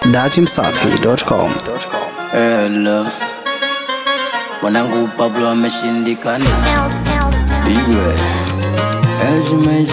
datimsafi.com. Hello. Mwanangu Pablo ameshindikana, pigwe LG Meji.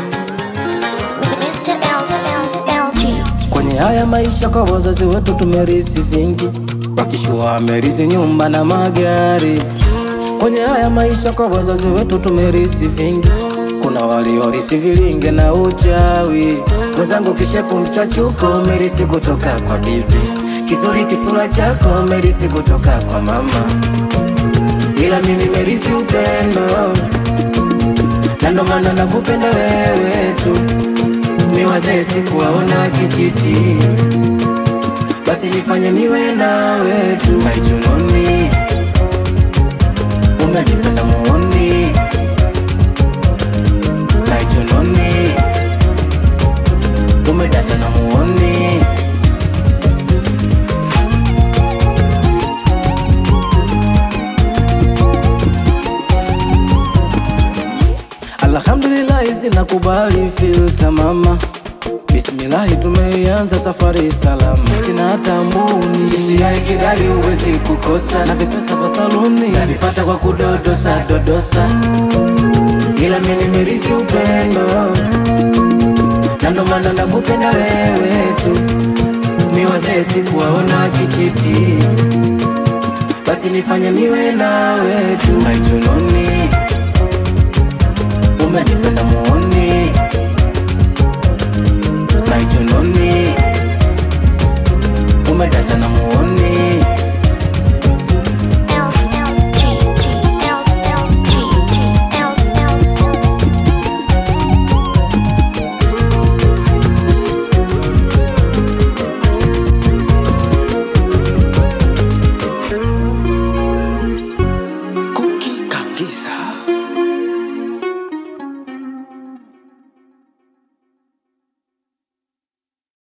Mr. LG. Kwenye haya maisha kwa wazazi wetu tumerisi vingi, wakishua amerisi nyumba na magari. Kwenye haya maisha kwa wazazi wetu tumerisi vingi, kuna waliorisi vilinge na uchawi. Mwenzangu kishepu mchachuko umerisi kutoka kwa bibi, kizuri kisura chako umerisi kutoka kwa mama, ila mimi merisi upendo, na ndo maana nakupenda wewe tu ni wazee sikuwaona kijiti, basi nifanye niwe nawe tu maijunoni, umenipenda muoni maijunoni, umedata na muoni Alhamdulillahi zinakubali filta mama Bismillahi tumeianza safari salama Sina hata mbuni Chipsi ya kidali huwezi kukosa Na vipesa vya saluni Navipata kwa kudodosa dodosa Ila mimi nimerisi upendo Na ndo maana nakupenda wewe tu Mi wazee sikuwaona kijiti Basi nifanye niwe nawe tu Maijunoni Umenipenda muoni Maijunoni Umedata na muoni Cookie Kangiza